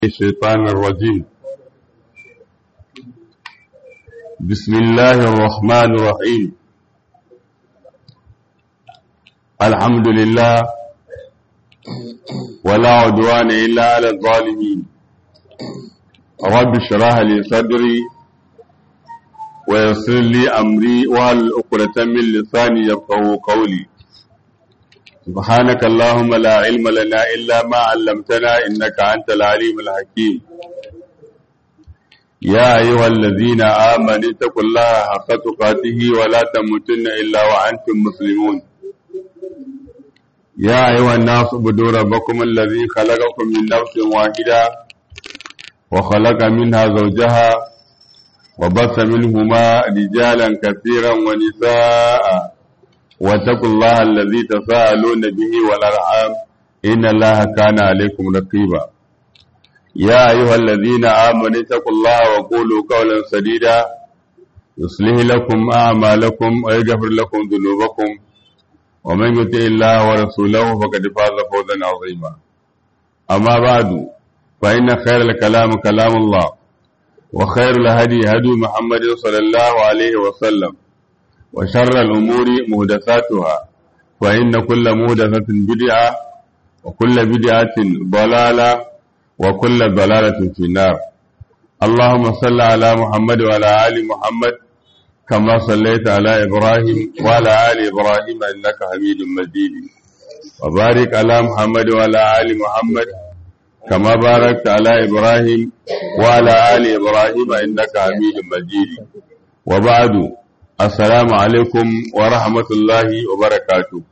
الشيطان الرجيم بسم الله الرحمن الرحيم الحمد لله ولا عدوان إلا على الظالمين رب اشرح لي صدري ويسر لي أمري وهل عقدة من لساني يفقهوا قولي سبحانك اللهم لا علم لنا إلا ما علمتنا إنك أنت العليم الحكيم يا أيها الذين آمنوا اتقوا الله حق تقاته ولا تموتن إلا وأنتم مسلمون يا أيها الناس اعبدوا ربكم الذي خلقكم من نفس واحدة وخلق منها زوجها وبث منهما رجالا كثيرا ونساء واتقوا الله الذي تساءلون به والأرحام إن الله كان عليكم رقيبا يا أيها الذين آمنوا اتقوا الله وقولوا قولا سديدا يصلح لكم أعمالكم ويغفر لكم ذنوبكم ومن يطع الله ورسوله فقد فاز فوزا عظيما أما بعد فإن خير الكلام كلام الله وخير الهدي هدي محمد صلى الله عليه وسلم وشر الأمور مهدساتها فإن كل مهدسة بدعة وكل بدعة ضلالة وكل ضلالة في النار اللهم صل على محمد وعلى آل محمد كما صليت على إبراهيم وعلى آل إبراهيم إنك حميد مجيد وبارك على محمد وعلى آل محمد كما باركت على إبراهيم وعلى آل إبراهيم إنك حميد مجيد وبعد Assalamu alaikum wa rahmatullahi wa barakatu.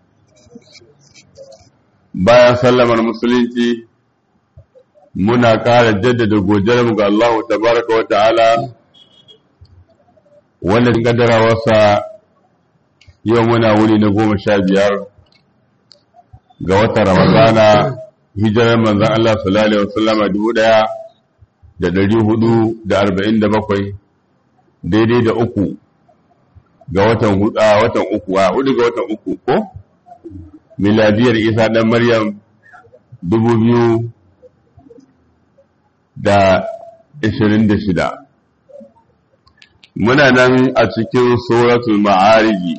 Bayan sallamar musulunci, muna ƙara jaddada godiyarmu ga Allah tabaraka wa ta'ala, wanda wasa yau muna wuni na goma sha biyar ga watan Ramadana, hijirar manzan Allah sallallahu Alaihi wasallama dubu ɗaya da ɗari hudu da arba'in da bakwai, daidai da uku ga watan hudu watan uku a hudu ga watan uku ko miladiyar isa dan maryam dubu biyu da ishirin da shida muna nan a cikin suratul ma'ariji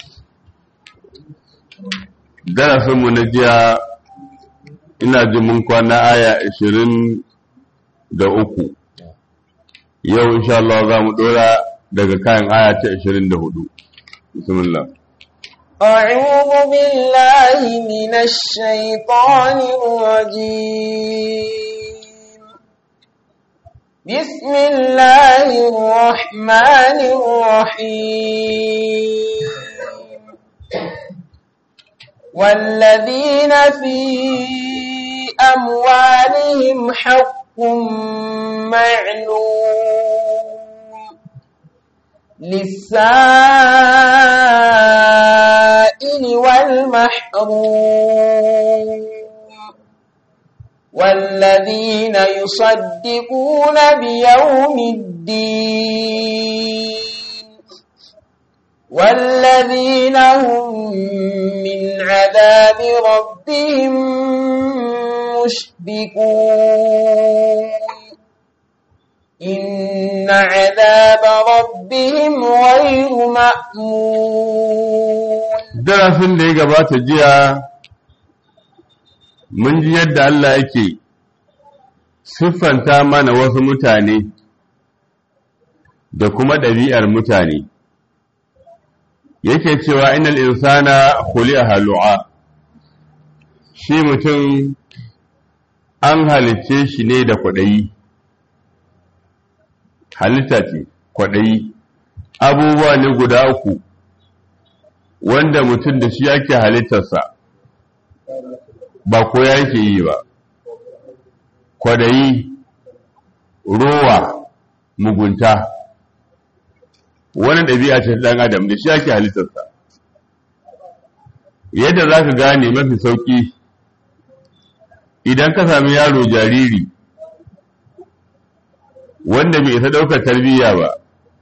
darasinmu na jiya ina ji mun kwana aya ishirin da uku yau insha Allah za mu dora daga kayan aya ta 24 bismillah أعوذ بالله من الشيطان الرجيم بسم الله الرحمن الرحيم والذين في أموالهم حق معلوم للسائل والمحروم والذين يصدقون بيوم الدين والذين هم من عذاب ربهم مشفقون إن عذاب ربهم غير مأمون darasin da ya gabata jiya mun ji yadda Allah yake siffanta mana wasu mutane da kuma ɗabi'ar mutane yake cewa inal insana khuli'a halu'a shi mutum an halicce shi ne da kwaɗayi halitta ce kwaɗayi abubuwa ne guda uku wanda mutum da shi yake halittarsa ba ko yake yi ba kwaɗayi rowa mugunta wani ɗabi'a ce ɗan adam da shi yake halittarsa yadda za ka gane mafi sauƙi idan ka sami yaro jariri wanda bai isa ɗaukar tarbiyya ba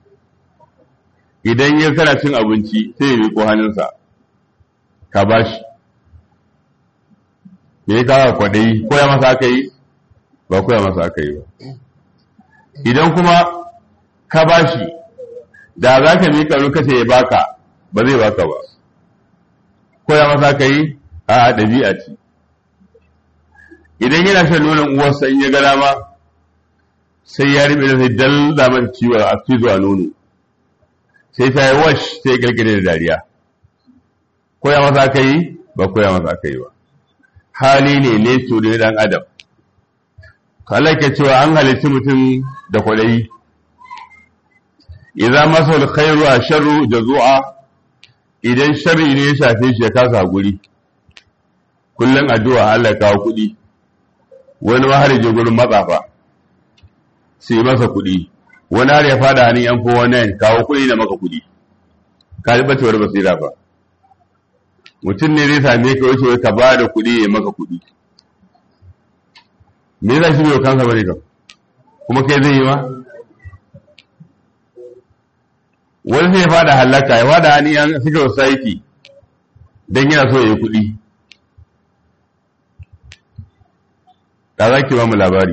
idan ya kana cin abinci sai ya miƙo hannunsa ka ba shi me ya kawo kwaɗayi ko ya masa aka yi ba koya masa aka yi ba idan kuma ka bashi da za ka miƙa lokaci ya baka ba zai baka ba koya masa aka yi a ɗabi'a ce idan yana shan nonon uwarsa in ya ga dama sai ya riɓe da sai dalla mata ciwo a cizo a nono sai ta yi wash sai ya kirkire da dariya koya masa aka yi ba koya masa aka yi ba hali ne ne to da dan adam Allah ke cewa an halitti mutum da kwadayi idan masa alkhairu a sharru jazu'a idan sharri ne ya shafe shi ya kasa guri kullum addu'a Allah kawo kuɗi wani ma har je gurin matsafa sai masa kuɗi wani har ya fada hannun yan fowa nan kawo kuɗi da maka kuɗi ka ji bacewar basira ba mutum ne zai same ka wace ka ba da kuɗi ya maka kuɗi me yasa shi bai kansa bane kam kuma kai zai yi ma wani sai ya fada halaka ya fada hannun yan suka society don yana so ya yi kuɗi da za ki ba mu labari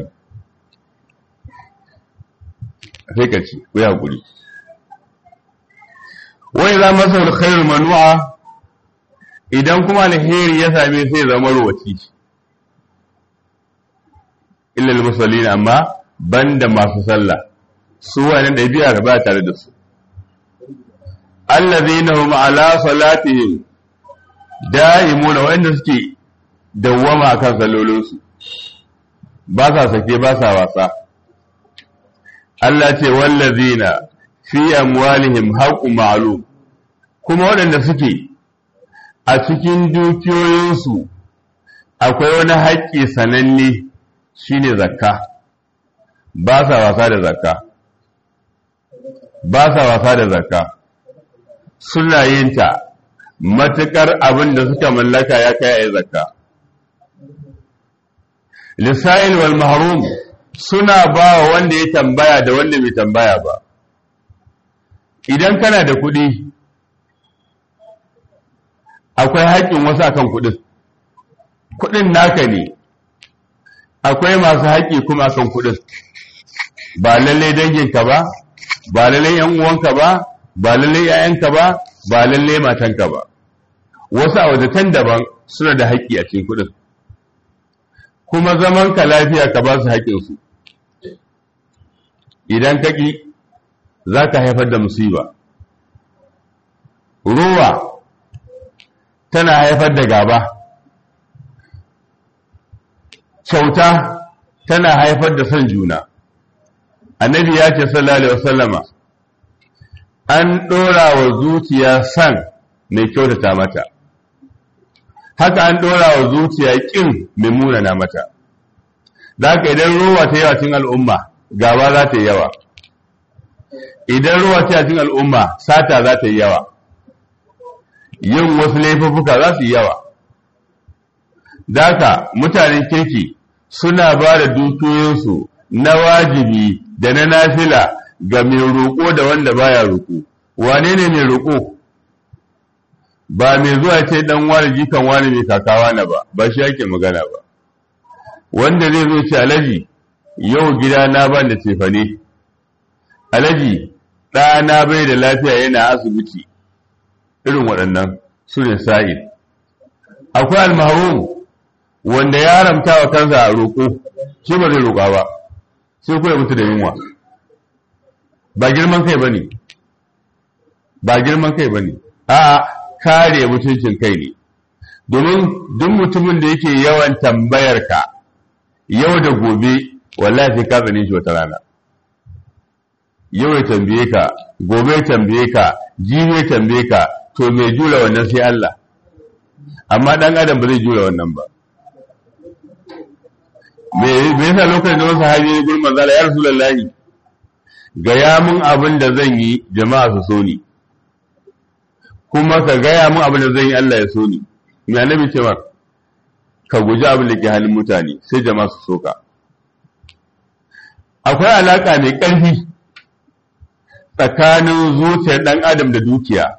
sai ka ci ku yi haƙuri wai za masa alkhairu manu'a idan kuma alheri ya same sai zama ruwaci illal musallin amma banda masu sallah su wani ɗabi'a ba tare da su allazina hum ala salatihim da'imuna wanda suke dawwama akan sallolinsu ba sa sake ba sa wasa Allah ce wallazina fi amwalihim haqqun ma'lum kuma waɗanda suke a cikin dukiyoyinsu akwai wani haƙƙi sananne shine zakka ba sa wasa da zakka ba sa wasa da zakka suna yin ta matuƙar abin da suka mallaka ya kai a zakka lisa'il wal mahrum suna ba wa wanda ya tambaya da wanda bai tambaya ba idan kana da kuɗi akwai haƙƙin wasu akan kuɗin kuɗin naka ne akwai masu haƙƙi kuma akan kuɗin ba lallai danginka ba ba lallai yan uwanka ba ba lallai yayanka ba ba lallai matanka ba wasu a wajatan daban suna da haƙƙi a cikin kuɗin kuma zaman ka lafiya ka ba su haƙƙinsu idan ka ƙi za ka haifar da musiba ruwa tana haifar da gaba kyauta tana haifar da son juna annabi ya ce sallallahu alaihi wasallama an ɗora wa zuciya san mai kyautata mata haka an ɗora wa zuciya ƙin mai munana mata da haka idan ruwa ta yawa cikin al'umma gaba za ta yi yawa idan ruwa ta cikin al'umma sata za ta yi yawa yin wasu laifuffuka za su yi yawa da haka mutanen kirki suna ba da dukiyoyinsu na wajibi da na nafila ga mai roƙo da wanda baya roƙo wane ne mai roƙo ba mai zuwa ce dan wani jikan wani mai kakawa na ba ba shi yake magana ba wanda zai zo ce alaji yau gida na ban da cefane alaji ɗana bai da lafiya yana asibiti irin waɗannan su ne sa'id akwai almaharum wanda ya haramta wa kansa a roƙo shi ba zai roƙa ba sai kuma mutu da yunwa ba girman kai ba ne ba girman kai ba ne a'a kare mutuncin kai ne domin duk mutumin da yake yawan tambayar ka yau da gobe wallahi sai ka tsane shi wata rana yau ya tambaye ka gobe ya tambaye ka jibi ya tambaye ka to mai jura wannan sai Allah amma dan adam ba zai jura wannan ba me yasa lokacin da wasu sahabi ne gurin manzala ya rasulullahi gaya mun abin da zan yi jama'a su so ni kuma ka gaya mun abin da zan yi Allah ya so ni me annabi ce ka guji abin da ke halin mutane sai jama'a su soka akwai alaka mai ƙarfi tsakanin zuciyar ɗan adam da dukiya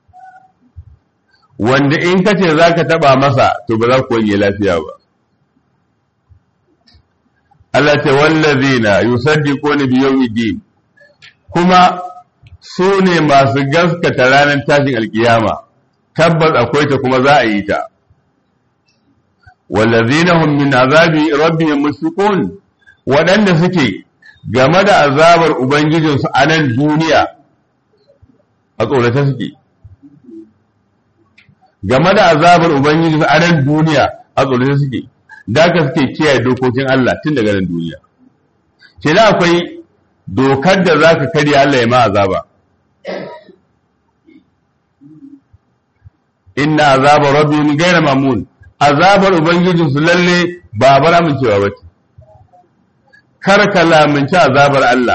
wanda in ka ce za ka taɓa masa to ba za ku wanye lafiya ba Allah ce wallazina yusaddiquna bi yawmiddin kuma su ne masu gaskata ranar tashin alkiyama tabbas akwai ta kuma za a yi ta wallazina hum min azabi rabbihim mushfiqun waɗanda suke game da azabar ubangijinsu a nan duniya a tsorata suke game da azabar ubangijinsu a nan duniya a tsorata suke da ka suke kiyaye dokokin Allah tun daga nan duniya ke da akwai dokar da za ka karya Allah ya ma azaba inna azaba rabbihim ghayra mamun azabar ubangijin su lalle ba bar amincewa bace kar ka lamunci azabar Allah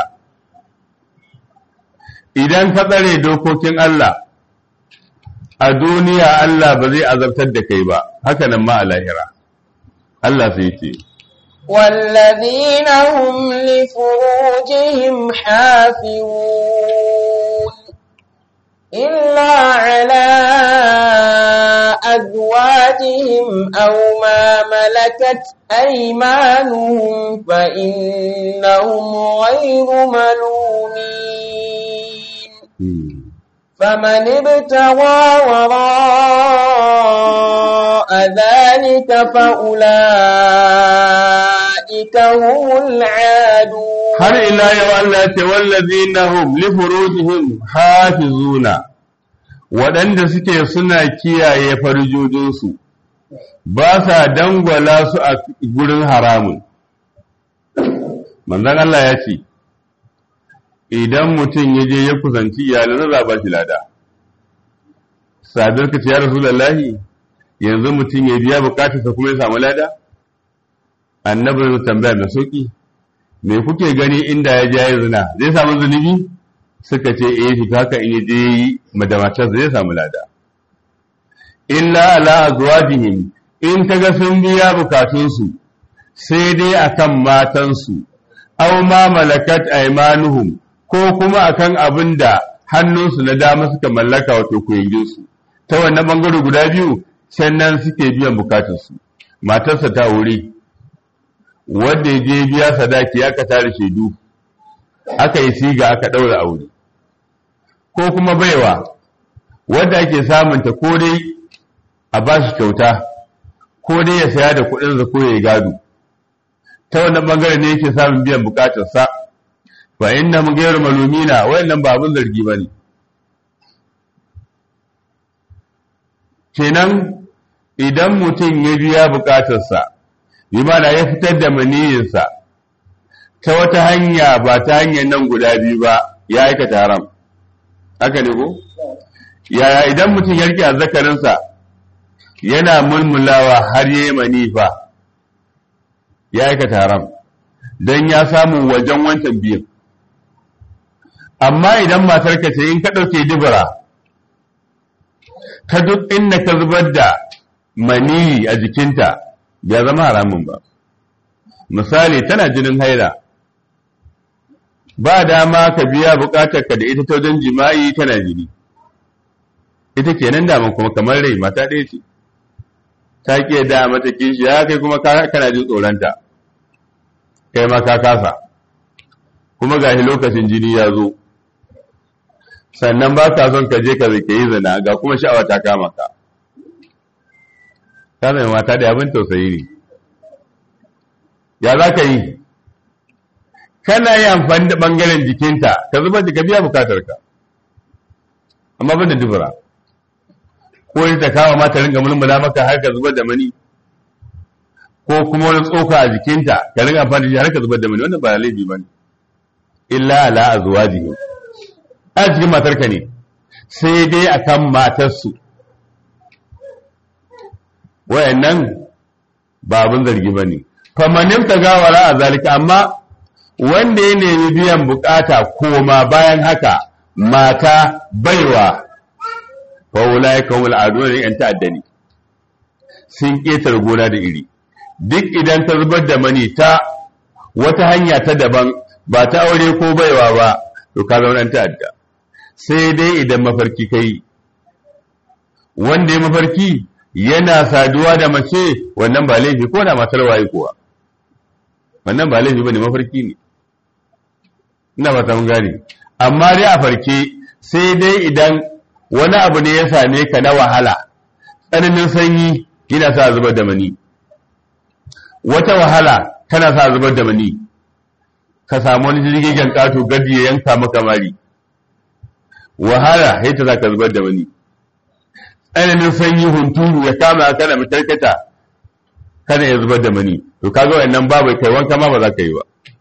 idan ka tsare dokokin Allah a duniya Allah ba zai azabtar da kai ba haka nan ma a lahira Allah sai ce والذين هم لفروجهم حافظون إلا على أزواجهم أو ما ملكت أيمانهم فإنهم غير ملومين فمن ابتغى وراء ذلك فأولئك هم العادون har ila yau Allah ce wallazina hum li furujihim hafizuna waɗanda suke suna kiyaye farjojinsu ba sa dangwala su a gurin haramun manzon Allah ya ce idan mutum ya je ya kusanci iyalan za ba shi lada sadar ka ce ya rasulullahi yanzu mutum ya biya bukatarsa kuma ya samu lada annabi zai tambaya mai sauki me kuke gani inda ya ja ya zina zai samu zunubi suka ce eh shi haka in ya je yi madamatar zai samu lada illa ala azwajihim in kaga sun biya bukatunsu sai dai akan matansu aw ma malakat aymanuhum ko kuma akan abin da hannunsu na dama suka mallaka wato kuyinginsu ta wannan bangare guda biyu sannan suke biyan bukatunsu matarsa ta wuri wanda ya je biya sadaki aka tare shaidu aka yi siga aka ɗaura aure ko kuma baiwa wadda ake samunta ko dai a ba shi kyauta ko dai ya saya da kuɗinsa ko ya yi gado ta wannan bangare ne yake samun biyan bukatarsa fa inna mu gairu malumina wayannan ba abin zargi ba ne kenan idan mutum ya biya bukatarsa bi mana ya fitar da maniyinsa ta wata hanya ba ta hanyar nan guda biyu ba ya aikata haram haka ne ko yaya idan mutum ya rike azzakarinsa yana mulmulawa har yi manifa ya aikata haram don ya samu wajen wancan biyan amma idan matarka ce in ka ɗauke dubura ka duk inda ka zubar da maniyi a jikinta ya zama haramun ba misali tana jinin haila ba dama ka biya bukatarka da ita ta wajen jima'i tana jini ita kenan daman kuma kamar rai mata ɗaya ce ta ke da mata kishi ya kai kuma kana jin tsoronta kai ma ka kasa kuma gashi lokacin jini ya zo sannan ba ka son ka je ka zake yi zina ga kuma sha'awa ta kama ka ta zai mata da abin tausayi ne ya za ka yi kana yi amfani da ɓangaren jikinta ka zubar da ka biya bukatarka amma ban da dubura ko yi ta kawo mata ringa mulmula maka har ka zubar da mani ko kuma wani tsoka a jikinta ka ringa amfani da har ka zubar da mani wannan ba laifi ba ne illa ala azwajihi a cikin matarka ne sai dai akan matarsu wayannan ba abin zargi ba ne famanin ta gawara a zalika amma wanda ya nemi biyan bukata koma bayan haka mata baiwa fawula ya kawo al'adu ne yan ta'adda ne sun ƙetar gona da iri duk idan ta zubar da mani ta wata hanya ta daban ba ta aure ko baiwa ba to ka zama ɗan ta'adda sai dai idan mafarki kai wanda ya mafarki yana saduwa da mace wannan ba laifi ko da matar waye kuwa wannan ba laifi bane mafarki ne ina ba ta mun gane amma dai a farke sai dai idan wani abu ne ya same ka na wahala tsananin sanyi yana sa zubar da mani wata wahala tana sa zubar da mani ka samu wani jirgin kato gadi ya yanka maka mari wahala sai ta ka zubar da mani tsananin sanyi hunturu ya kama kana matarkata kana ya zubar da mani to kaga wannan babu kai wanka ma ba za ka yi ba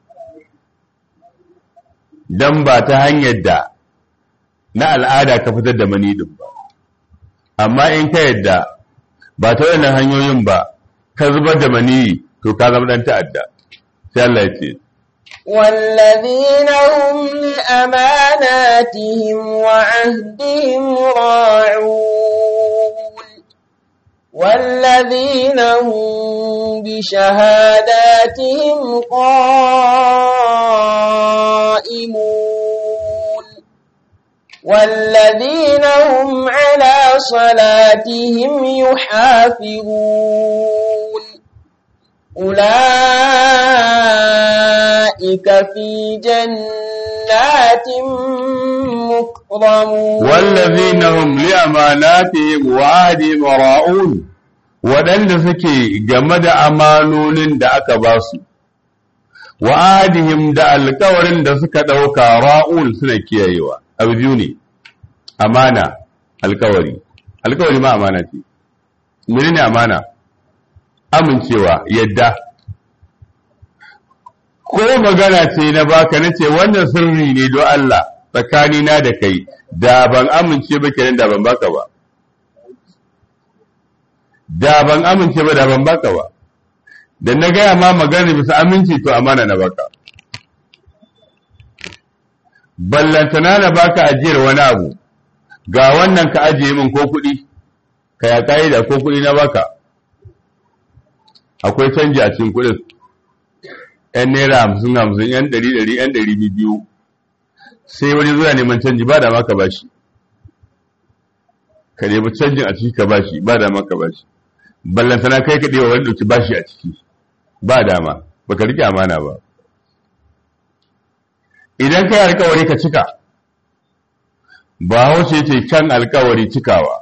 dan ba ta hanyar da na al'ada ka fitar da mani din ba amma in ka yadda ba ta wannan hanyoyin ba ka zubar da mani to ka zama dan ta'adda sai Allah ya ce والذين هم لأماناتهم وعهدهم راعون والذين هم بشهاداتهم قائمون والذين هم على صلاتهم يحافظون أولئك في جنات مكرمون والذين هم لأماناتهم وعهدهم راؤون waɗanda suke game da amanonin da aka ba su wa adihim da alkawarin da suka ɗauka ra'ul suna kiyayewa abu biyu ne amana alkawari alkawari ma amana ce menene amana amincewa yadda ko magana ce na baka na ce wannan sirri ne don Allah tsakanina da kai da ban amince ba kenan da ban baka ba da ban amince ba da ban baka ba da na gaya ma magana bisa aminci to amana na baka ballantana na baka ajiyar wani abu ga wannan ka ajiye min ko kuɗi ka ya ka'ida ko kuɗi na baka akwai canji a cikin kuɗin yan naira hamsin hamsin yan ɗari ɗari yan ɗari biyu sai wani zuwa neman canji ba da maka bashi ka nemi canjin a ciki ka bashi ba da maka bashi ballantana kai ka ɗewa wani ɗauki bashi a ciki ba dama baka rike amana ba idan kai alkawari ka cika ba hauce ce kan alkawari cikawa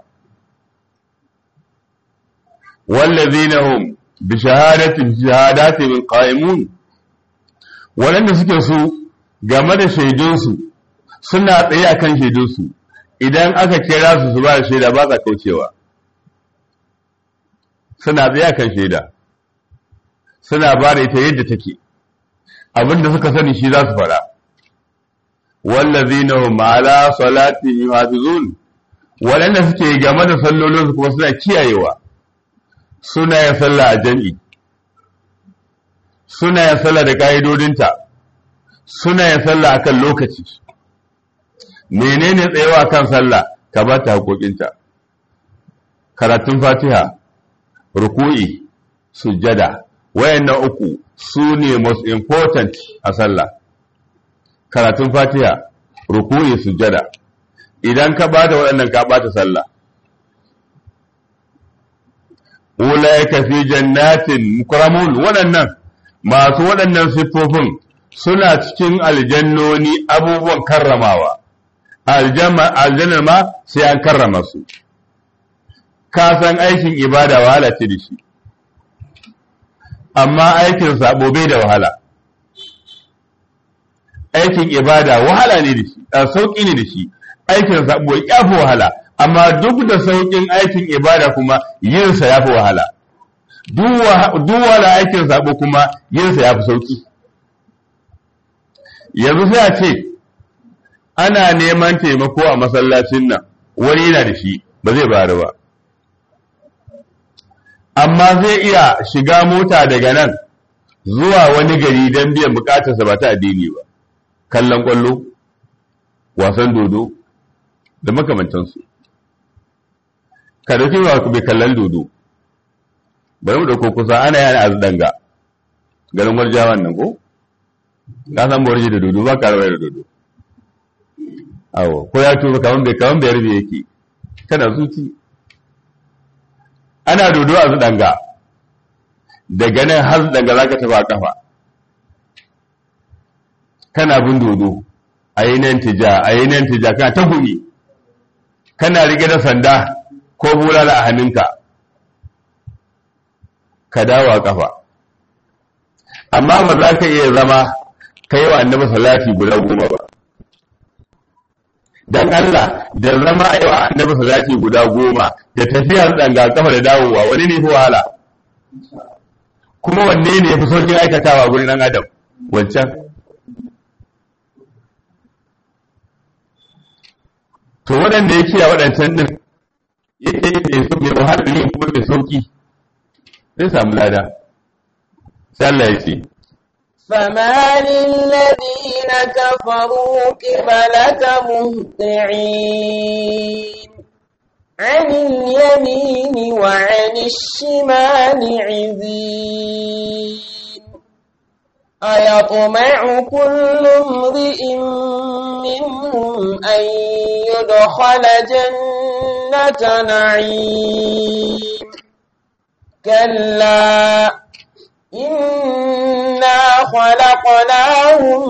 wallazina hum bi shahadatin shahadatin qa'imun waɗanda suke su game da shaidunsu suna tsaye akan shaidunsu idan aka kira su su ba da shaida ba sa kaucewa suna tsaye akan shaida suna ba da ita yadda take abinda suka sani shi za su fara wallazina hum ala salatihim yuhafizun waɗanda suke game da sallolinsu kuma suna kiyayewa suna yin sallah a jam'i suna yin sallah da ƙa'idodinta suna yin sallah akan lokaci menene tsayawa kan sallah ka ba ta haƙoƙinta karatun fatiha ruku'i sujjada wayannan uku su ne most important a sallah karatun fatiha ruku'i sujjada idan ka ba da waɗannan ka ɓata sallah ulaika fi jannatin mukramun waɗannan masu waɗannan siffofin suna cikin aljannoni abubuwan karramawa aljannar ma sai an karrama su ka san aikin ibada wahala ce da shi amma aikin sabo bai da wahala aikin ibada wahala ne da shi sauƙi ne da shi aikin sabo ya fi wahala amma duk da sauƙin aikin ibada kuma yinsa ya fi wahala duk wahala aikin sabo kuma yinsa ya fi sauƙi yanzu sai a ce ana neman taimako a masallacin nan wani yana da shi ba zai bari ba amma zai iya shiga mota daga nan zuwa wani gari don biyan bukatarsa ba ta addini ba kallon kwallo wasan dodo da makamantansu ka dauki ba bai kallon dodo bari mu dauko kusa ana yana azdanga garin warjawan nan ko ka san borji da dodo ba ka rawa da dodo awo ko ya tuba kaman bai kaman bai rabe yake kana zuci ana dodo a danga daga nan har danga zaka tafi a kafa kana bin dodo a yi nan tija a yi nan tija kana ta gumi kana rike da sanda ko bulala a hannunka ka dawo a kafa amma ba za ka iya zama ka yi wa annabi salati guda goma ba dan Allah da zama a yi wa annabi salati guda goma da tafiyar danga kafa da dawowa wani ne fi wahala kuma wanne ne ya fi saukin aikatawa gurin ɗan adam wancan to waɗanda ya kiya waɗancan ɗin yake mai so mai wahala ne kuma mai sauki zai samu lada sai Allah ya ce فما للذين كفروا قبلك مهطعين عن اليمين وعن الشمال عزين أيطمع كل امرئ منهم أن يدخل جنة نعيم كلا إنا خلقناهم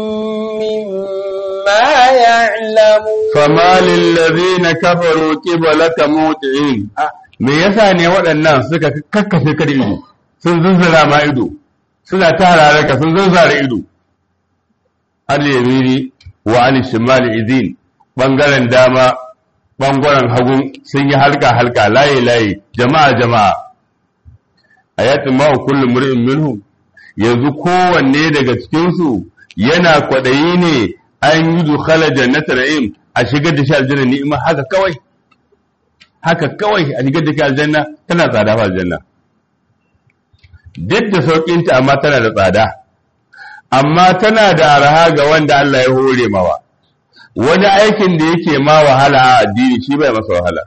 مما يعلمون فما للذين كفروا قبلك موطعين me yasa ne waɗannan suka kakkafe ka da ido sun zunzura ma ido suna ta hararaka sun zunzura ido al yamini wa al shimal idin bangaren dama bangaren hagun sun yi halka halka layi layi jama'a jama'a ayatin ma kullu mur'in minhum yanzu kowanne daga cikin su yana kwadayi ne an yi dukhala jannata na'im a shigar da shi aljanna ni'ima haka kawai haka kawai a shigar da shi aljanna tana tsada fa aljanna duk da saukin ta amma tana da tsada amma tana da araha ga wanda Allah ya hore mawa wani aikin da yake ma wahala a addini shi bai masa wahala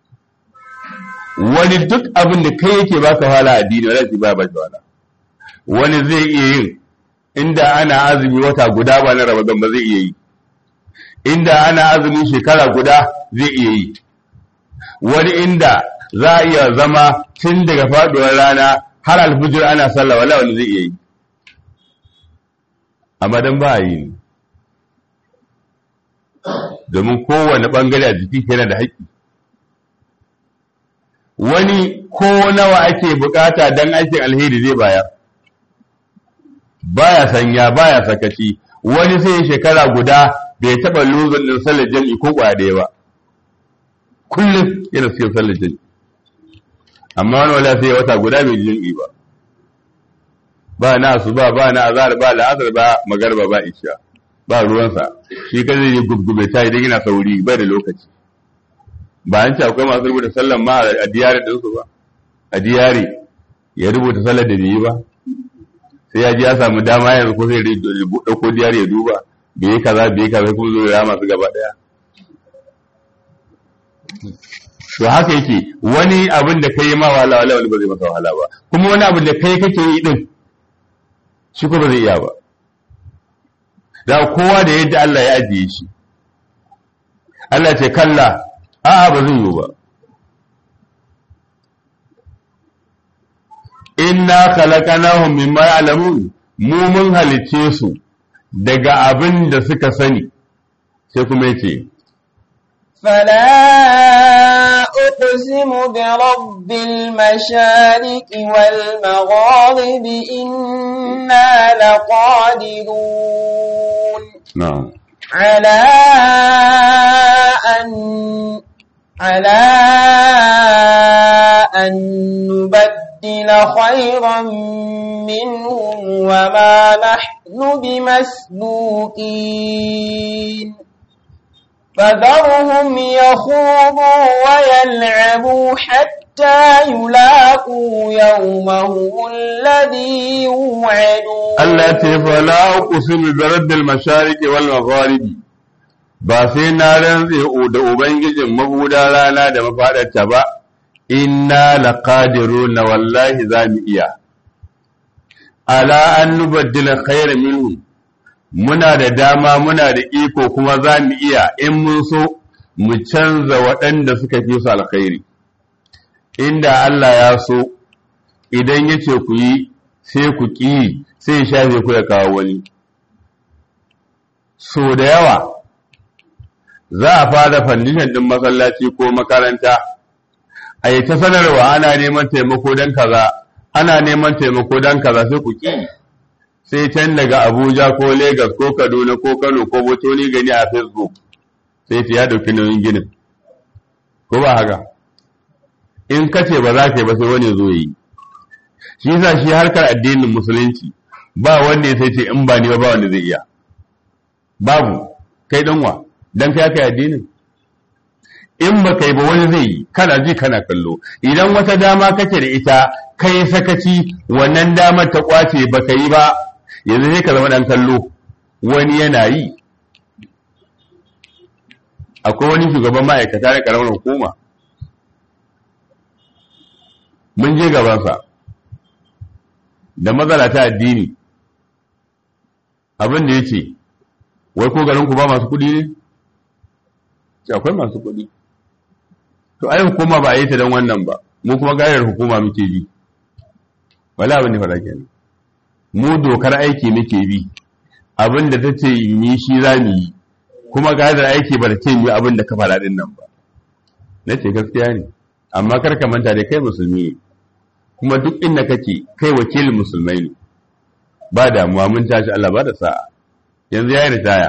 wani duk abin da kai yake baka wahala a addini wala shi ba ba shi wahala wani zai iya yin inda ana azumi wata guda ba na Ramadan ba zai iya yi inda ana azumi shekara guda zai iya yi wani inda za a iya zama tun daga faduwar rana har alfijir ana sallah wala wani zai iya yi amma dan ba a yi ne domin kowane bangare a jiki yana da haƙƙi wani ko nawa ake bukata dan aikin alheri zai bayar baya sanya baya sakaci wani sai shekara guda bai taba luzun din sallar jami'i ko kwaya daya ba kullum yana cikin sallar jami'i amma wani wala sai wata guda bai jami'i ba ba na su ba ba na azhar ba la'asar ba magarba ba isha ba ruwansa shi kan zai gubgube ta idan yana sauri bai da lokaci ba an ce akwai masu rubuta sallar ma a diyari ɗinsu ba a diyari ya rubuta sallar da bai yi ba sai ya ji ya samu dama yanzu ko sai ɗauko diyari ya duba bai yi kaza bai yi kaza kuma zo ya masu gaba ɗaya to haka yake wani abin da kai ma wahala wala wani ba zai masa wahala ba kuma wani abin da kai kake yi din shi ko ba zai iya ba da kowa da yadda Allah ya ajiye shi Allah ce kalla a'a ba zai yi ba inna khalaqnahum mimma ya'lamun mu mun halice su daga abin da suka sani sai kuma yace فلا أقسم برب المشارق والمغارب إنا لقادرون na'am على أن على أن نبدل خيرا منهم وما نحن بمسبوقين فذرهم يخوضوا ويلعبوا حتى يلاقوا يومهم الذي يوعدون Allah ce fala uqsimu bi rabbil mashariqi wal magharibi ba sai na rantse da ubangijin mahuda rana da mafadarta ba inna laqadiruna wallahi zamu iya ala an nubaddila khayran minhum muna da dama muna da iko kuma zamu iya in mun so mu canza waɗanda suka fi su alkhairi inda Allah ya so idan yace ku yi sai ku ƙi sai ya shafe ku ya kawo wani so da yawa za a fara fandishin ɗin masallaci ko makaranta a yi ta sanarwa ana neman taimako don kaza ana neman taimako don kaza sai ku ƙi sai can daga abuja ko Legas ko kaduna ko kano ko botoni gani a facebook sai ta ya dauki nauyin ginin ko ba haka in kace ba za ka yi ba sai wani zo yi shi yasa shi harkar addinin musulunci ba wanda ya sai ce in ba ni ba ba wanda zai iya babu kai danwa dan kai kai addinin in ba kai ba wani zai yi kana ji kana kallo idan wata dama kake da ita kai sakaci wannan damar ta kwace ba ka yi ba yanzu sai ka zama dan kallo wani yana yi akwai wani shugaban ma'aikata na karamar hukuma mun je gabansa da matsala ta addini abin da ya ce wai ko garinku ba masu kudi ne? ce akwai masu kudi to ai hukuma ba a yi ta don wannan ba mu kuma gayar hukuma muke bi wala abin da fara kenan mu dokar aiki muke bi abin da ta ce yi shi za mu yi kuma gayar aiki ba ta ce yi abin da ka fara din nan ba na ce gaskiya ne amma kar ka manta da kai musulmi ne kuma duk inda kake kai wakilin musulmai ne ba damuwa mun tashi Allah ba da sa'a yanzu ya yi ritaya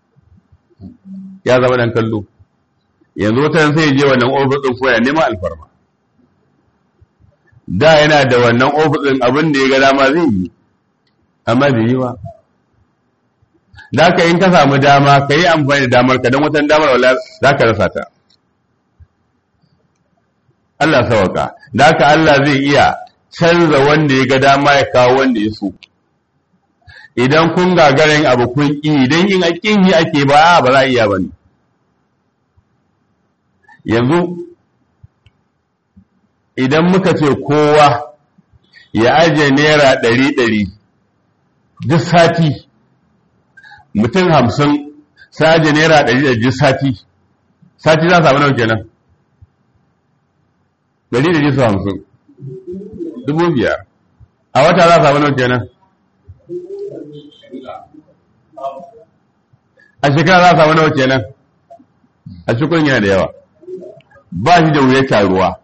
ya zama dan kallo yanzu wata sai je wannan ofisin ko ya nema alfarma da yana da wannan ofisin abin da ya ga dama zai yi amma bai yi ba da ka in ka samu dama ka yi amfani da damar ka don wata damar wala za ka rasa ta Allah sawaka da haka Allah zai iya canza wanda ya ga dama ya kawo wanda ya so idan kun gagarin abu kun ƙi idan yin aƙin yi ake ba ba za a iya ba ne yanzu idan muka ce kowa ya ajiye naira ɗari ɗari duk sati mutum hamsin sai ajiye naira ɗari ɗari duk sati sati za a samu nawa kenan ɗari ɗari su hamsin dubu biyar a wata za a samu nawa kenan a shekara za a samu nawa kenan a cikin yana da yawa ba shi da wuya taruwa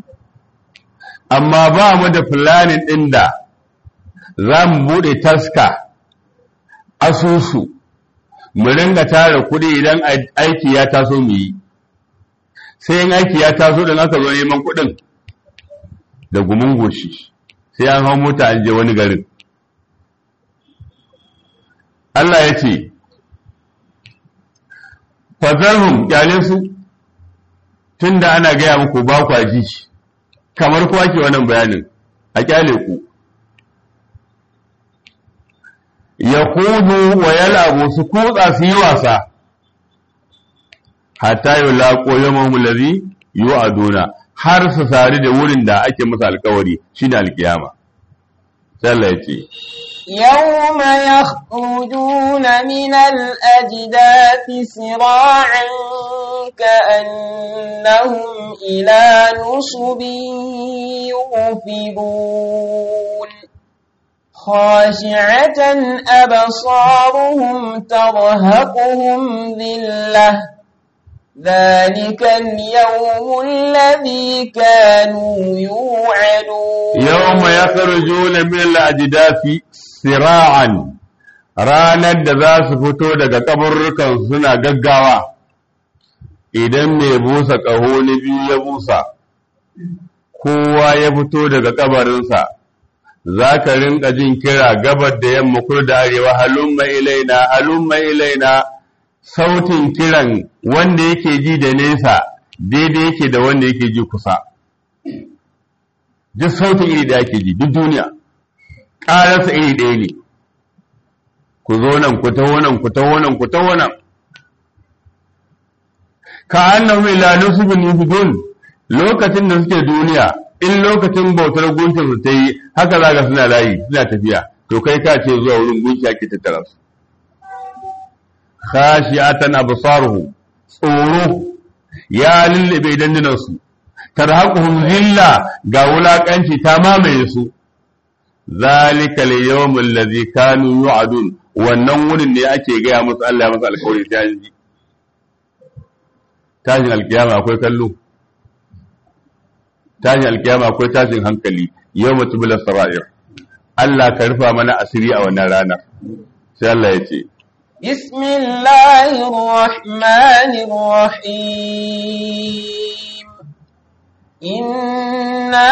amma ba mu da fulanin ɗin da za mu buɗe taska asusu mu ringa tara kuɗi idan aiki ya taso mu yi sai yin aiki ya taso da aka zo neman kuɗin da gumin goshi sai an hau mota an je wani garin Allah ya ce fazarhum kyale su tunda ana gaya muku ba kwa ji kamar kuwa ke wannan bayanin a kyale ku ya kudu wa yalabu su kutsa su yi wasa hatta yi laƙo yamon mulazi yi a duna har su sari da wurin da ake masa alkawari shi ne alkiyama sallah ya ce يوم يخرجون من الأجداث سراعا كأنهم إلى نصب يوفدون خاشعة أبصارهم ترهقهم ذلة ذلك اليوم الذي كانوا يوعدون يوم يخرجون من الأجداث sira'an ranar da za su fito daga kaburrukan suna gaggawa idan mai busa ƙaho na biyu ya busa kowa ya fito daga kabarinsa za ka rinka jin kira gabar da yamma kur da arewa halumma ilaina halumma ilaina sautin kiran wanda yake ji da nesa daidai yake da wanda yake ji kusa duk sautin iri da yake ji duk duniya ƙararsa iri ɗaya ne ku zo nan ku taho nan ku taho nan ku taho nan ka annahu ila nusbin yufidun lokacin da suke duniya in lokacin bautar gunkin su ta yi haka za ga suna layi suna tafiya to kai ka ce zuwa wurin gunki ake tattara su khashi'atan absaruhu tsoro ya lullube dandunan su tarhaquhum zilla ga wulakanci ta mamaye su zalika al-yawm alladhi kanu yu'adun wannan wurin ne ake gaya musu Allah ya masa alƙawari ta ji tashin alkiyama akwai kallo tashin alkiyama akwai tashin hankali yau mutu bila sara'ir Allah ka rufa mana asiri a wannan ranar sai Allah ya ce bismillahir rahmanir rahim inna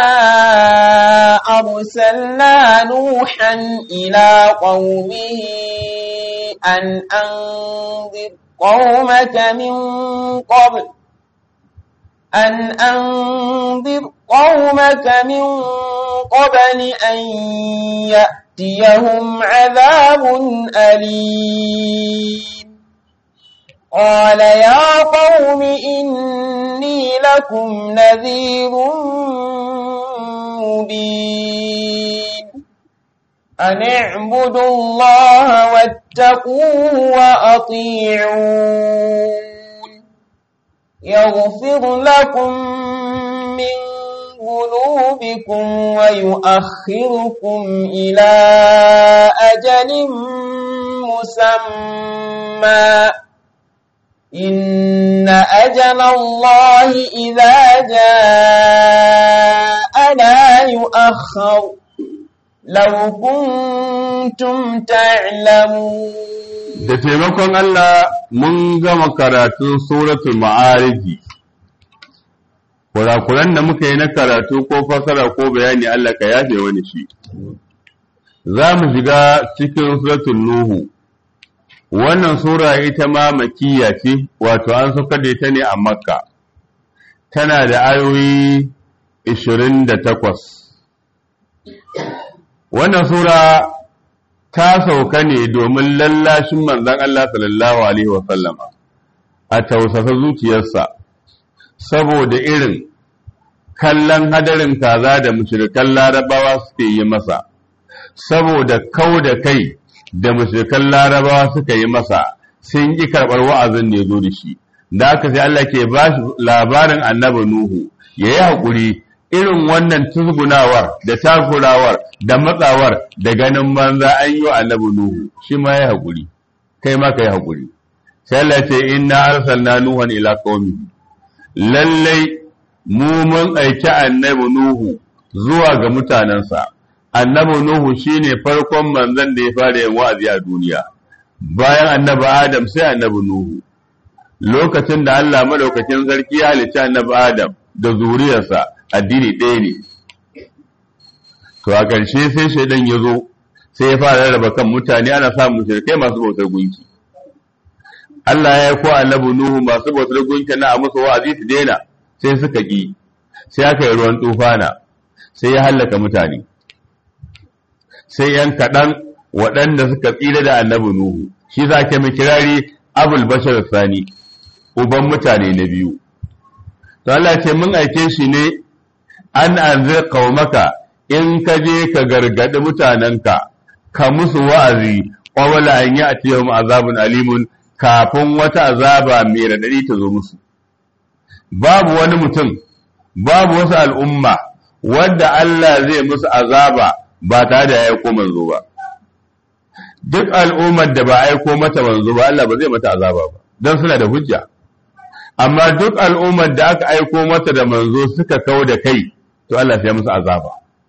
arsalna nuhan ila qaumihi an anzir قومك من قبل أن أنذر قومك من قبل أن يأتيهم عذاب أليم قال يا قوم إني لكم نذير مبين أن اعبدوا الله واتقوه وأطيعون يغفر لكم من ذنوبكم ويؤخركم إلى أجل مسمى إن أجل الله إذا جاء لا يؤخر لو كنتم تعلمون da taimakon Allah mun gama karatun suratul ma'ariji kurakuran da muka yi na karatu ko fasara ko bayani Allah ka yafe wani shi za mu shiga cikin suratul nuhu wannan sura ita ma makiyya ce wato an saukar da ita ne a makka tana da ayoyi 28 wannan sura ta sauka ne domin lallashin manzan Allah sallallahu Alaihi wasallama a tausasa zuciyarsa saboda irin kallon hadarin kaza da mushrikan larabawa suke yi masa saboda kau da kai da mushrikan larabawa suka yi masa sun ƙi karɓar wa'azin da ya zo da shi da aka sai Allah ke ba shi labarin annabi Nuhu ya yi haƙuri irin wannan tuzgunawar da takurawar da matsawar da ganin manza an yi wa annabi Nuhu shi ma ya haƙuri kai ma ka yi haƙuri sai Allah ce inna arsalna nuhan ila qaumi lallai mu mun aiki annabi Nuhu zuwa ga mutanensa annabi Nuhu shine farkon manzon da ya fara yin wa'azi a duniya bayan annabi Adam sai annabi Nuhu lokacin da Allah madaukakin sarki ya halicci annabi Adam da zuriyarsa addini ɗaya ne to a ƙarshe sai shaidan ya zo sai ya fara rarraba kan mutane ana samun shirkai masu bautar gunki Allah ya ko annabi Nuhu masu bautar gunki na a musu wa'azi su daina sai suka ƙi sai aka yi ruwan tufana sai ya hallaka mutane sai yan kaɗan waɗanda suka tsira da annabi Nuhu shi za ke mai kirari abul bashar sani uban mutane na biyu to Allah ce mun aike shi ne an anzir qaumaka in ka je ka gargadi mutanenka ka musu wa'azi qawla an ya'tiyahum azabun alimun kafin wata azaba mai radadi ta zo musu babu wani mutum babu wasu al'umma wanda Allah zai musu azaba ba tare da ya aiko manzo ba duk al'ummar da ba aiko mata manzo ba Allah ba zai mata azaba ba don suna da hujja amma duk al'ummar da aka aiko mata da manzo suka kau da kai to Allah sai musu azaba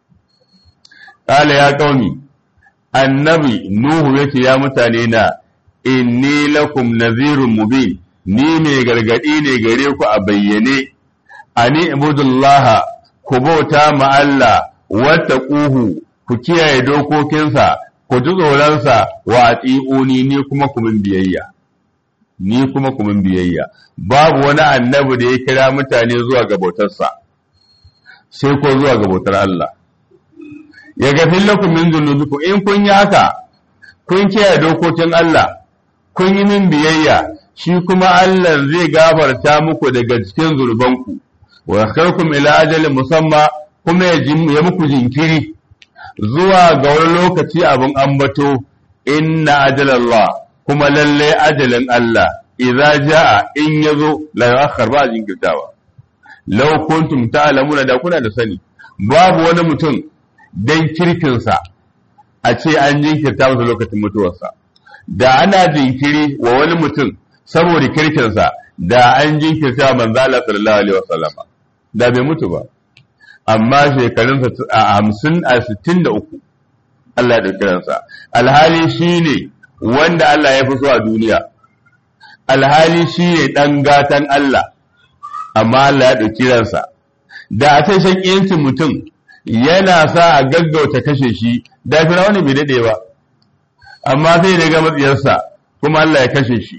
qala ya qaumi annabi nuhu yace ya mutane na inni lakum nadhirun mubin ni mai gargadi ne gare ku a bayyane ani ibudullaha ku bauta ma Allah wattaquhu ku kiyaye dokokinsa ku ji tsoronsa wa ati'uni ni kuma ku min biyayya ni kuma ku min biyayya babu wani annabi da ya kira mutane zuwa ga bautarsa sai ko zuwa ga bautar Allah ya gafin lakum min dhunubikum in kun yi haka kun kiyaye dokokin Allah kun yi min biyayya shi kuma Allah zai gafarta muku daga cikin zurbanku wa yakhrukum ila ajalin musamma kuma ya muku jinkiri zuwa ga wani lokaci abin ambato inna ajalallah kuma lalle ajalin Allah idza jaa in yazo la yakhar ba jinkirtawa law kuntum ta'lamuna da kuna da sani babu wani mutum dan kirkinsa a ce an jinkirta masa lokacin mutuwarsa da ana jinkiri wa wani mutum saboda kirkinsa da an jinkirta manzo Allah sallallahu alaihi wasallam da bai mutu ba amma shekarunsa a hamsin a sittin da uku Allah ya kiransa alhali shine wanda Allah ya fi so a duniya alhali shine dan gatan Allah amma Allah ya ɗauki ransa da a sai shakiyancin mutum yana sa a gaggauta kashe shi da firawuni bai daɗe ba amma sai da ga matsiyarsa kuma Allah ya kashe shi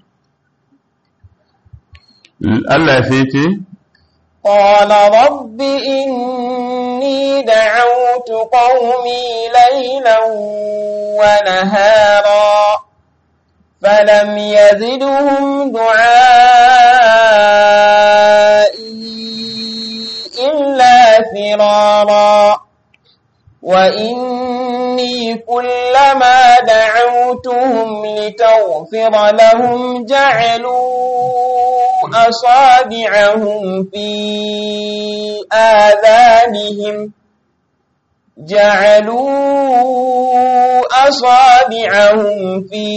Allah sai ce قال رب إني دعوت قومي ليلا ونهارا فلم يزدهم دعائي إلا فرارا وإني كلما دعوتهم لتغفر لهم جعلوا أصابعهم في آذانهم جعلوا أصابعهم في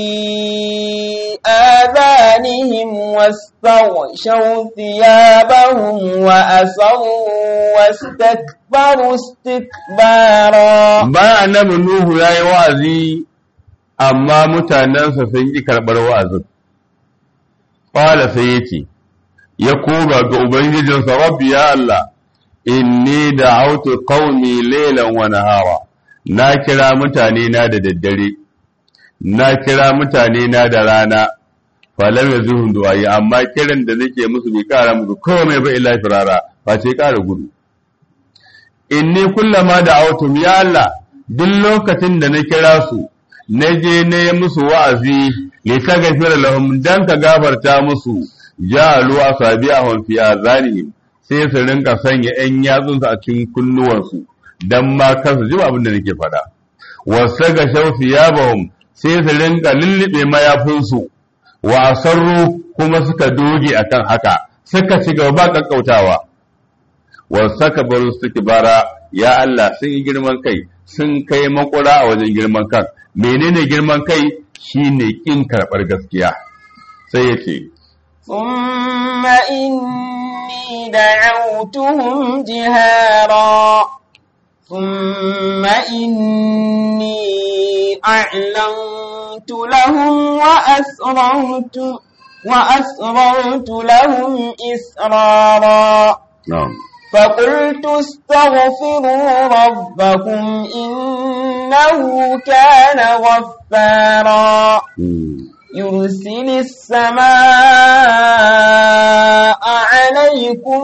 آذانهم واستغشوا ثيابهم وأسروا واستكبروا استكبارا bayan annabi Nuhu ya yi wa'azi amma mutanensa sun ƙi karɓar wa'azin ƙwala sai ya ce ya koma ga Ubangijinsa rabbi ya Allah inni da autu qaumi laylan wa nahara na kira mutane na da daddare na kira mutane na da rana falam yazuhum du'ai amma kiran da nake musu bai kara musu komai ba illa firara ba ce kara gudu inni kullama da autum ya Allah duk lokacin da na kira su na je na yi musu wa'azi li taghfir lahum dan ka gafarta musu ja'alu asabi'ahum fi azanihim sai su rinka sanya ‘yan yatsunsu a cikin kunnuwansu don ma kansu ji abin da nake faɗa. Wasu ga shaufi ya bahum sai su rinka lullube mayafinsu, wa sarru kuma suka doge a kan haka, suka ci gaba ba ƙaƙƙautawa. Wasu ka baro suke bara, ya Allah sun yi girman kai, sun kai makura a wajen girman kan. Menene girman kai shi ne ƙin karɓar gaskiya. Sai ya ce, ثم إني دعوتهم جهارا ثم إني أعلنت لهم وأسررت وأسررت لهم إسرارا Na'am. فقلت استغفروا ربكم إنه كان غفارا يرسل السماء عليكم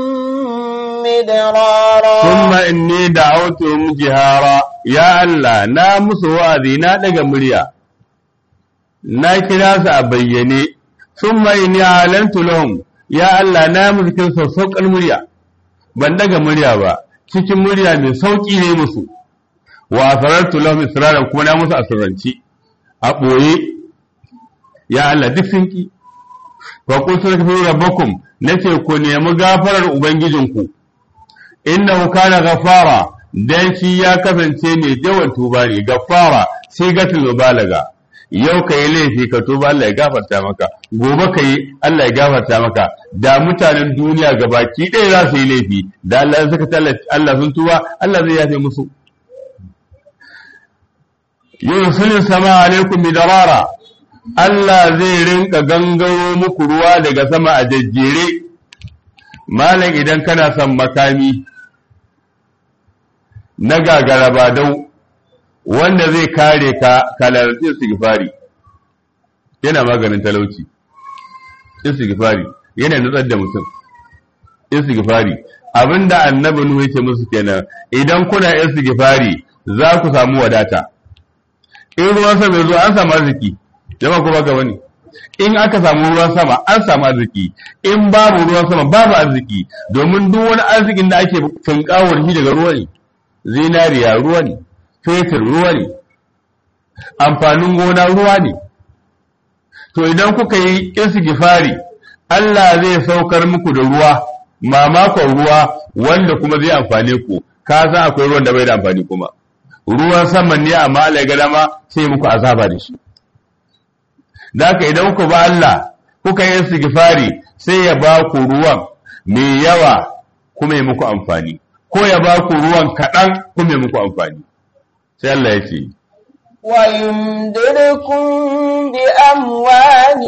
مدرارا ثم inni da'awtuhum jihara ya Allah na musu wa'azi na daga murya na kira su a bayyane thumma inni alantu lahum ya Allah na musu kin sassauƙar murya ban daga murya ba cikin murya mai sauƙi ne musu wa asrartu lahum israran kuma na musu asirranci a ɓoye ya Allah duk sun ki fa qul tastaghfiru rabbakum nace ku nemi gafarar ubangijinku innahu kana ghafara dan shi ya kasance mai yawan tuba ne gafara sai gatul mubalaga yau ka yi laifi ka tuba Allah ya gafarta maka gobe ka yi Allah ya gafarta maka da mutanen duniya gabaki ɗaya za su yi laifi da Allah ya saka Allah sun tuba Allah zai yafe musu yursilin sama alaikum bidarara Allah zai rinka gangaro muku ruwa daga sama a jajjere malam idan kana son makami na gagara ba dau wanda zai kare ka kalarci istighfari yana maganin talauci istighfari yana nutsar da mutum istighfari abinda annabi nuhu yake musu kenan idan kuna istighfari za ku samu wadata in ruwan sama zo an samu arziki jama'a ko baka bane in aka samu ruwan sama an samu arziki in babu ruwan sama babu arziki domin duk wani arzikin da ake tunkawar shi daga ruwa ne zinariya ruwa ne fetur ruwa ne amfanin gona ruwa ne to idan kuka yi istighfari Allah zai saukar muku da ruwa mamakon ruwa wanda kuma zai amfane ku ka san akwai ruwan da bai da amfani kuma ruwan saman ne amma Allah ya ga dama sai muku azaba da shi da haka idan ku ba Allah kuka yi istighfari sai ya ba ku ruwan mai yawa kuma ya muku amfani ko ya ba ku ruwan kaɗan kuma ya muku amfani sai Allah ya ce ويمددكم بأموال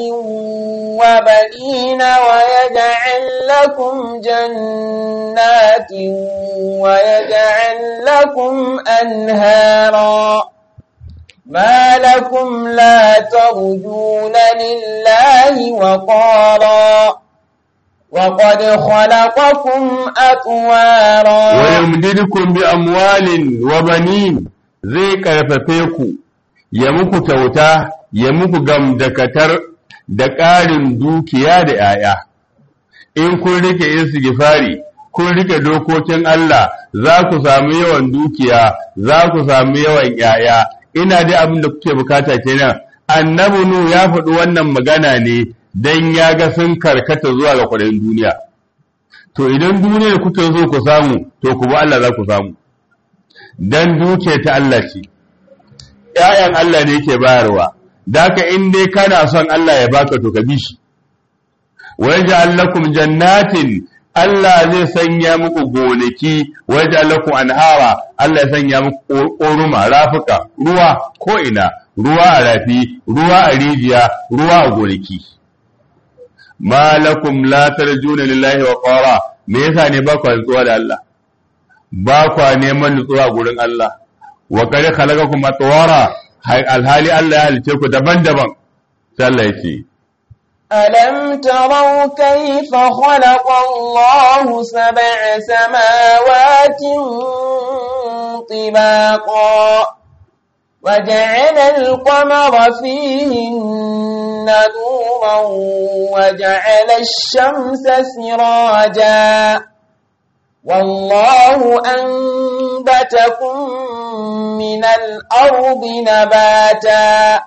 وبنين ويجعل لكم جنات ويجعل لكم أنهارا ما لكم لا ترجون لله وقارا وقد خلقكم أطوارا ويمددكم بأموال وبنين zai karfafe ku ya muku kyauta ya muku gamdakatar da ƙarin dukiya da ‘ya'ya in kun rike istighfari kun rike dokokin Allah za ku samu yawan dukiya za ku samu yawan ‘ya'ya ina dai abin da kuke bukata kenan annabi nu ya faɗi wannan magana ne don ya ga sun karkata zuwa ga kwaɗayin duniya to idan duniyar kuke so ku samu to ku bi Allah za ku samu dan duke ta Allah ce ‘ya'yan Allah ne ke bayarwa daka in dai kana son Allah ya baka to ka bi shi waje allakum jannatin Allah zai sanya muku gonaki waje allakum anhara Allah ya sanya muku ƙoruma rafuka ruwa ko ina ruwa a rafi ruwa a rijiya ruwa a gonaki ma lakum la tarjuna lillahi wa qara me yasa ne ba ku rantsuwa da Allah ba kwa neman nutsuwa gurin Allah wa kare khalaqakum atwara alhali Allah ya halice ku daban-daban sai Allah ya ce ألم تروا كيف خلق الله سبع سماوات طباقا وجعل القمر فيهن نورا وجعل الشمس سراجا والله أنبتكم من الأرض نباتا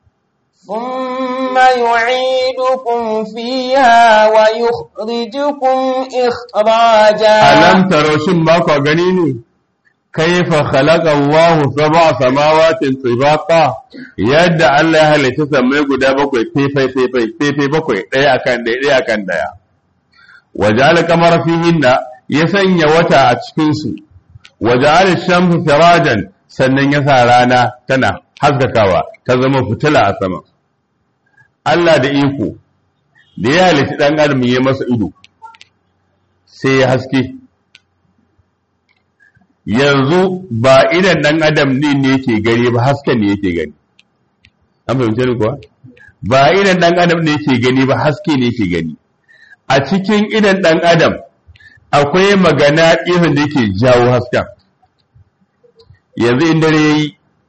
ثم يعيدكم فيها ويخرجكم إخراجا ألم تروا شن باكو غنيني كيف خلق الله سبع سماوات طباقا يد الله هل تسمى غدا bakwai tefai tefai tefai bakwai daya akan daya daya akan daya وجعل القمر فيهن ya sanya wata a cikinsu waje alif shamsu sirajan sannan ya sa rana tana haskakawa ta zama fitila a sama Allah da iko da ya halitta ɗan adam ya masa ido sai ya haske yanzu ba idan ɗan adam ne ne yake gani ba hasken ne yake gani an fahimce ni kuwa ba idan ɗan adam ne yake gani ba haske ne yake gani a cikin idan ɗan adam akwai magana irin da yake jawo hasken yanzu in dare yayi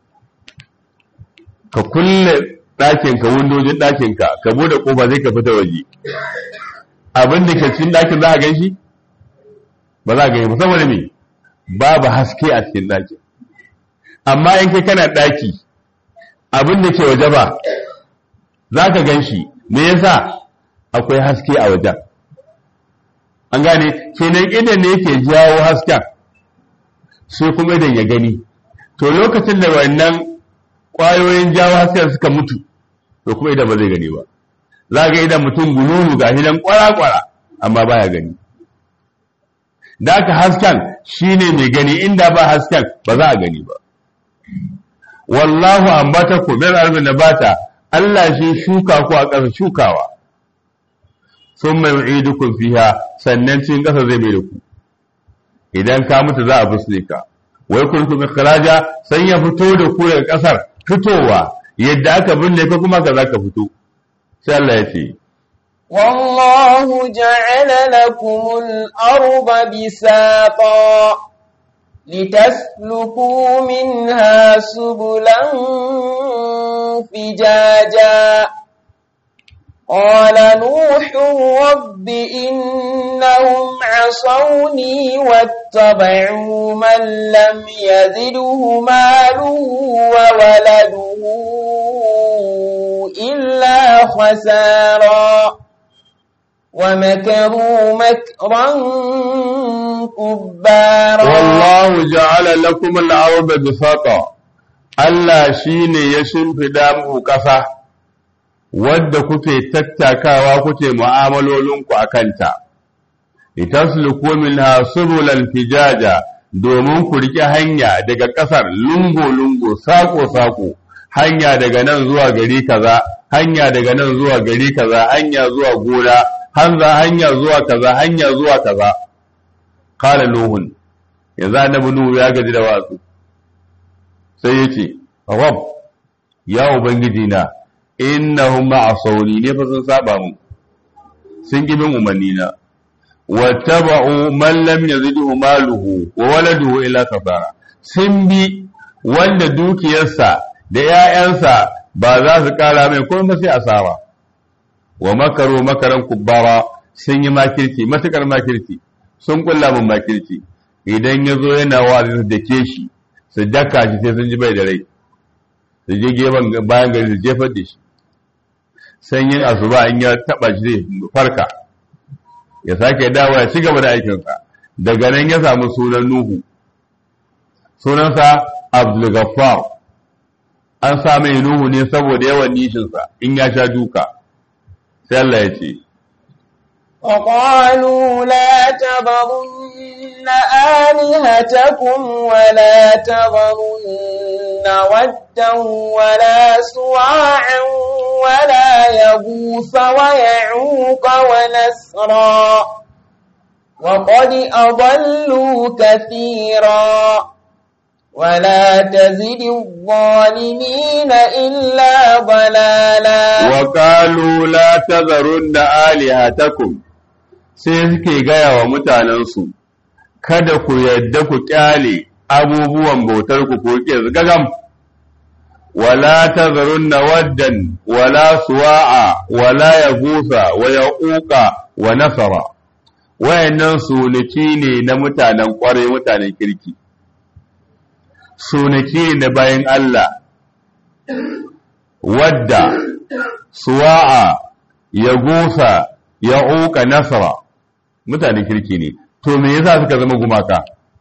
ka kulle ɗakinka windojin ɗakinka ka bude ƙofa zai ka fita waje abin da ke cikin ɗakin za a gan shi ba za a gani ba saboda me babu haske a cikin ɗakin amma in kai kana ɗaki abin da ke waje ba za ka gan shi me yasa akwai haske a wajen an gane kenan idan ne yake jawo hasken sai kuma idan ya gani to lokacin da wannan ƙwayoyin jawo hasken suka mutu to kuma idan ba zai gani ba za ga idan mutum gululu ga hidan kwara-kwara amma baya gani da aka hasken shine mai gani inda ba hasken ba za a gani ba wallahu ambata ku min arbin nabata Allah shi shuka ku a ƙasa shukawa sun mai yu'idukum fiha sannan cikin ƙasa zai mai da ku idan ka mutu za a fusne ka wai kuntum ikhraja san ya fito da ku daga ƙasar fitowa yadda aka binne ka kuma ka zaka fito sai Allah ya ce والله جعل لكم الأرض بساطا لتسلكوا منها سبلا فجاجا قال نوح رب إنهم عصوني واتبعوا من لم يزده ماله وولده إلا خسارا ومكروا مكرا كبارا wallahu ja'ala lakum al-arda bisata Allah shine ya shimfida muku ƙasa wadda kuke tattakawa kuke mu'amalolinku a kanta litasluku minha subulan fijaja domin ku riƙe hanya daga ƙasar lungo-lungo sako-sako hanya daga nan zuwa gari kaza hanya daga nan zuwa gari kaza hanya zuwa gona hanza hanya zuwa kaza hanya zuwa kaza qala nuhun yanzu annabi nuhu ya gaji da watsu sai yace rabb ya ubangiji na innahum ma'asawni ne fa sun saba mu sun ki bin umarni na wattaba'u man lam yazidhu maluhu wa waladuhu illa kafara sun bi wanda dukiyarsa da ‘ya'yansa ba za su ƙara mai kuma sai asara wa makaro makaran kubbara sun yi makirci matuƙar makirci sun kulla min makirci idan ya zo yana wa su dake shi su daka shi sai sun ji bai da rai su je gefen bayan gari su jefar da shi sanyin asuba in ya taɓa shi zai farka ya sake dawo ya ci gaba da aikinsa daga nan ya samu sunan nuhu sunansa abdul ghaffar an sa mai nuhu ne saboda yawan nishinsa in ya sha duka sai Allah ya ce وقالوا لا تذرن آلهتكم ولا تذرن ودا ولا سواعا ولا يغوث ويعوق ونسرا وقد أضلوا كثيرا ولا تزد الظالمين إلا ضلالا وقالوا لا تذرن آلهتكم sai suke gaya wa mutanensu kada ku yadda ku kyale abubuwan bautar ku ko ke gagam wala tazarunna waddan wala suwa'a wala yagusa wa yauqa wa nasara wayannan sunaki ne na mutanen kwarai mutanen kirki sunaki ne na bayan Allah wadda suwa'a yagusa yauqa nasara mutanen kirki ne to me yasa suka zama gumaka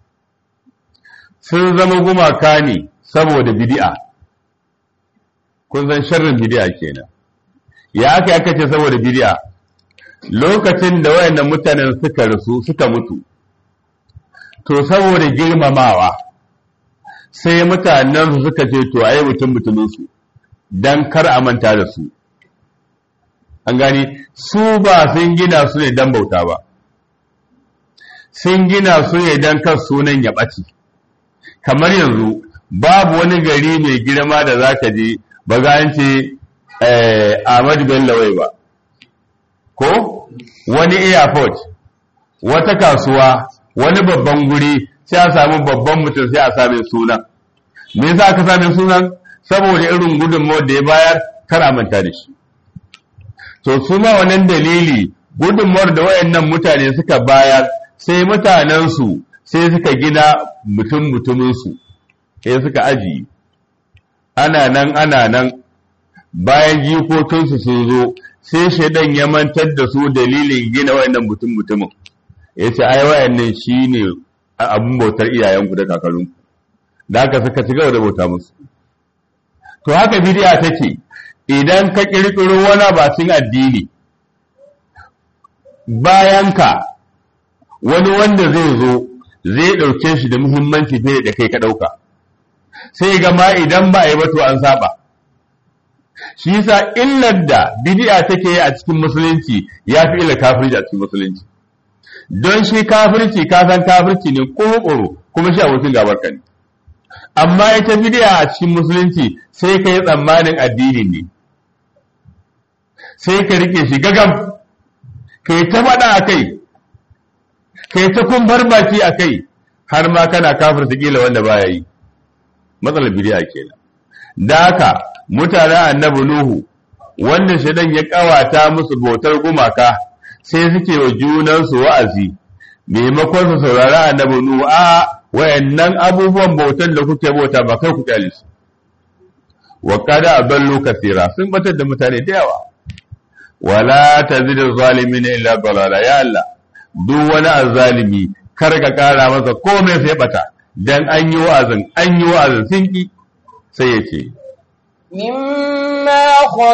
sun zama gumaka ne saboda bid'a kun san sharrin bid'a kenan ya aka aka ce saboda bid'a lokacin da wayannan mutanen suka rasu suka mutu to saboda girmamawa sai mutanen su suka ce to ayi mutum mutumin su dan kar a manta da su an gani su ba sun gina su ne dan bauta ba sun gina su ne dan kar sunan ya ɓace kamar yanzu babu wani gari mai girma da za ka je ba za an ce Ahmad Bello wai ba ko wani airport wata kasuwa wani babban guri sai a samu babban mutum sai a same sunan me yasa aka same sunan saboda irin gudunmawar da ya bayar kar a manta da shi to su ma wannan dalili gudunmawar da wayannan mutane suka bayar sai mutanensu sai suka gina mutum mutuminsu sai suka ajiye ana nan ana nan bayan jikokinsu sun zo sai shaidan ya mantar da su dalilin gina wayannan mutum mutumin ya ce ai wayannan shi ne abin bautar iyayenku da kakarunku da haka suka ci gaba da bauta musu to haka bidiya take idan ka kirkiro wani bacin addini bayan ka wani wanda zai zo zai ɗauke shi da muhimmanci fiye da kai ka ɗauka sai gama idan ba a yi ba to an saba shi yasa illar da bid'a take yi a cikin musulunci ya fi illar kafirci a cikin musulunci don shi kafirci ka san kafirci ne ƙoro kuma shi abokin gabar ka ne amma ita bid'a a cikin musulunci sai ka yi tsammanin addini ne sai ka rike shi gagam ka yi ta faɗa a kai kai ta kumbar baki a kai har ma kana kafir ta kila wanda baya yi matsalar bidiya kenan da haka mutanen annabi nuhu wanda shaidan ya kawata musu bautar gumaka sai suke wa junansu wa'azi maimakon su saurari annabi nuhu a wayannan abubuwan bautar da kuke bauta ba kai ku kyale su wa kada adallu kathira sun batar da mutane da yawa wala tazidu zalimin illa dalala ya Allah duk wani azzalimi kar ka ƙara masa komai sai bata dan an yi wa'azin an yi wa'azin sun ki sai ya ce مما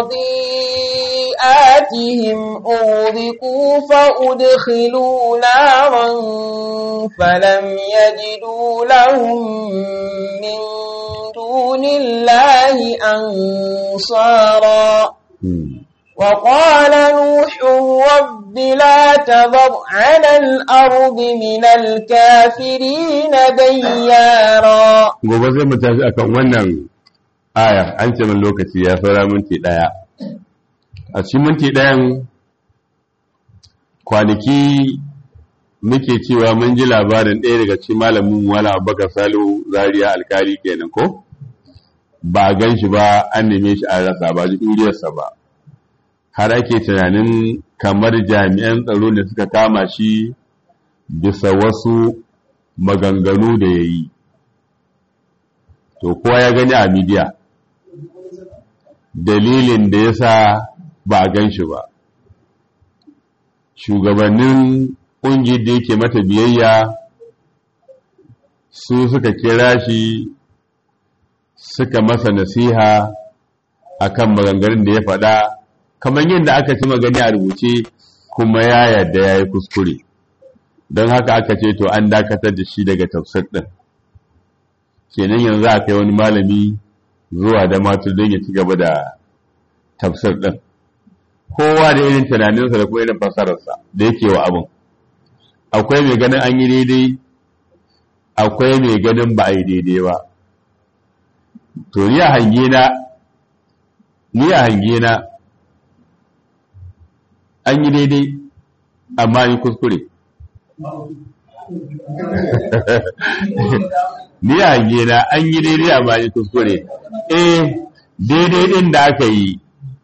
خطيئاتهم أغرقوا فأدخلوا نارا فلم يجدوا لهم من دون الله أنصارا وقال نوح رب لا تذر على الأرض من الكافرين ديارا gobe sai mu tashi akan wannan aya an ce min lokaci ya saura minti daya a cikin minti dayan kwanaki muke cewa mun ji labarin ɗaya daga cikin malamin wala abubakar salo zaria alkali kenan ko ba a gan shi ba an neme shi an rasa ba ji ɗuriyarsa ba har ake tunanin kamar jami'an tsaro ne suka kama shi bisa wasu maganganu da ya yi to kowa ya gani a midiya dalilin da ya sa ba a gan shi ba shugabannin ƙungiyar da yake mata biyayya su suka kira shi suka masa nasiha akan maganganun da ya faɗa kamar yadda aka ci magani a rubuce kuma ya yarda ya yi kuskure don haka aka ce to an dakatar da shi daga tafsir ɗin kenan yanzu a kai wani malami zuwa da matur don ya ci gaba da tafsir ɗin kowa da irin tunaninsa da kuma irin fasararsa da yake wa abin akwai mai ganin an yi daidai akwai mai ganin ba a yi daidai ba to ni a hange na ni a hange na an yi daidai amma yi kuskure ni a hange na an yi daidai amma yi kuskure eh daidai din da aka yi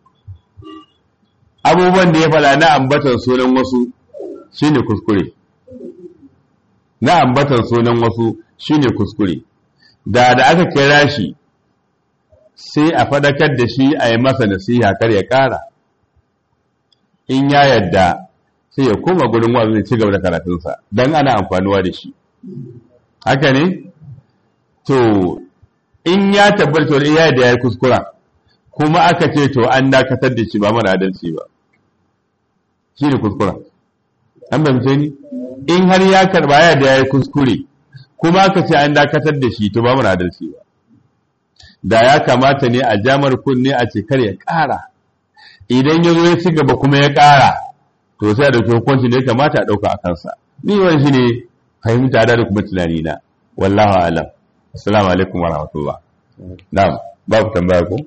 abubuwan da ya fada na ambatan sunan wasu shine kuskure na ambatan sunan wasu shine kuskure da da aka kira shi sai a fadakar da shi a yi masa nasiha kar ya kara in ya yadda sai ya koma gurin wazin ya ci gaba da karatunsa don ana amfanuwa da shi haka ne to in ya tabbata wani ya da ya yi kuskura kuma aka ce to an dakatar da shi ba mara adalci ba shi ne kuskura an bamce ni in har ya karba ya da ya yi kuskure kuma aka ce an dakatar da shi to ba mara adalci ba da ya kamata ne a jamar kunne a ce kar ya ƙara idan ya zo ya ci gaba kuma ya ƙara to sai da hukunci ne kamata a ɗauka a kansa ni wani shi ne fahimta da kuma tunani na wallahu alam assalamu alaikum wa rahmatullah na'am babu tambaya ko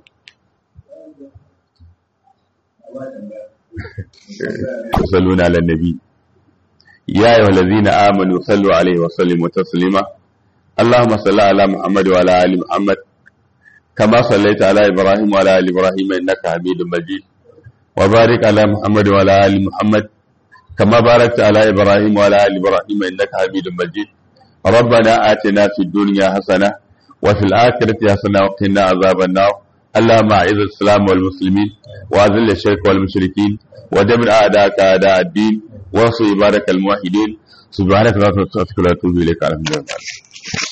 يصلون على النبي يا أيها الذين آمنوا صلوا عليه وسلموا تسليما اللهم صل على محمد وعلى آل محمد كما صليت على إبراهيم وعلى آل إبراهيم إنك حميد مجيد وبارك على محمد وعلى آل محمد كما باركت على إبراهيم وعلى آل إبراهيم إنك حميد مجيد ربنا آتنا في الدنيا حسنة وفي الآخرة حسنة وقنا عذاب النار اللهم أعز الإسلام والمسلمين وأذل الشرك والمشركين ودمر أعداءك أعداء الدين وانصر عبادك الموحدين سبحانك لا تنسى إليك على